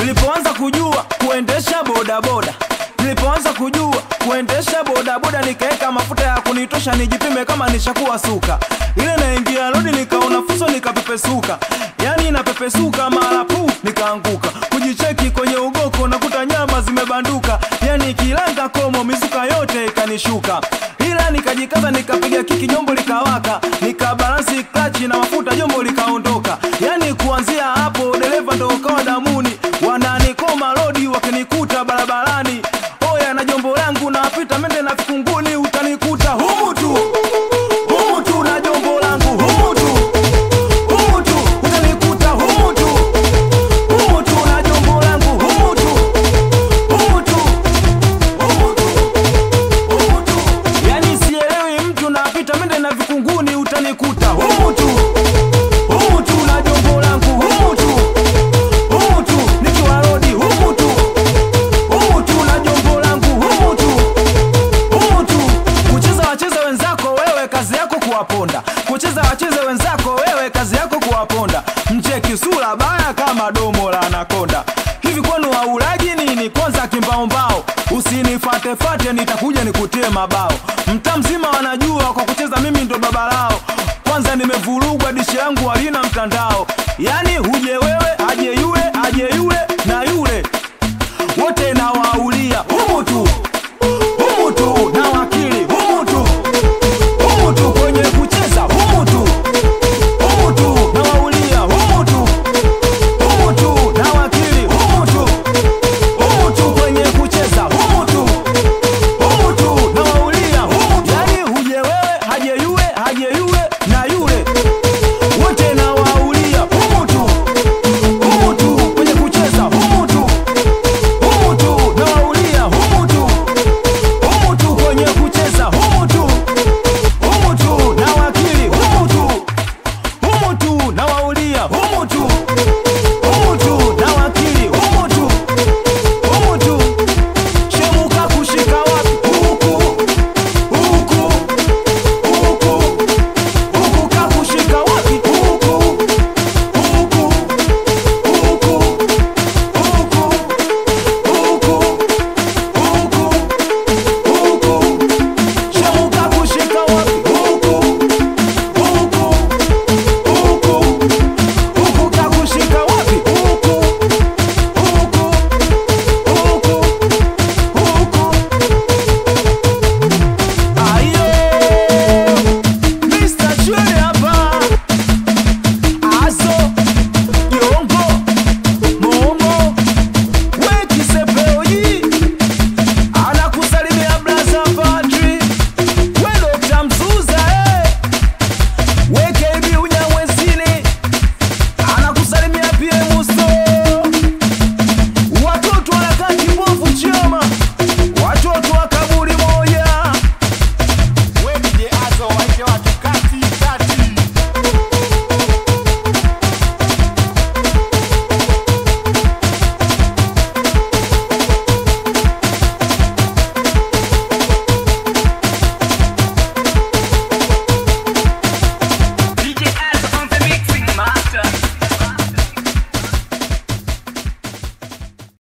nilipoanza kujua kuendesha bodaboda nilipoanza kujua kuendesha bodaboda nikaeka mafuta ya kunitosha nijipime kama nishakuwa suka ile naingia lodi nikaona fuso nikapepesuka yani napepesuka mara pu nikaanguka kujicheki kwenye ugoko nakuta nyama zimebanduka yani kilanga komo mizuka yote ikanishuka ila nikajikaza nikapiga kiki jombo likawaka nikabalansi klachi na mafuta jombo likaondoka yani kuanzia hapo dereva ndo ukawa damuni wananikoma lodi wakinikuta barabarani oya na jombo langu napita mende na vikunguni utanikuta humu tu humu tu na jombo langu humu tu humu tu utanikuta humu tu humu tu na jombo langu humu tu humu tu humu tu humu tu yani sielewi mtu napita mende na vikunguni utanikuta humu tu humu tu na jombo langu humu tu humu tu nikiwa rodi humu tu humu tu na jombo langu humu tu humu tu kucheza wacheze wenzako wewe kazi yako kuwaponda kucheza wacheze wenzako wewe kazi yako kuwaponda mcheki sura baya kama domo la anakonda hivi kwenu waulaji nini kwanza kimbaombao usinifatefate nitakuja nikutie mabao mtamzi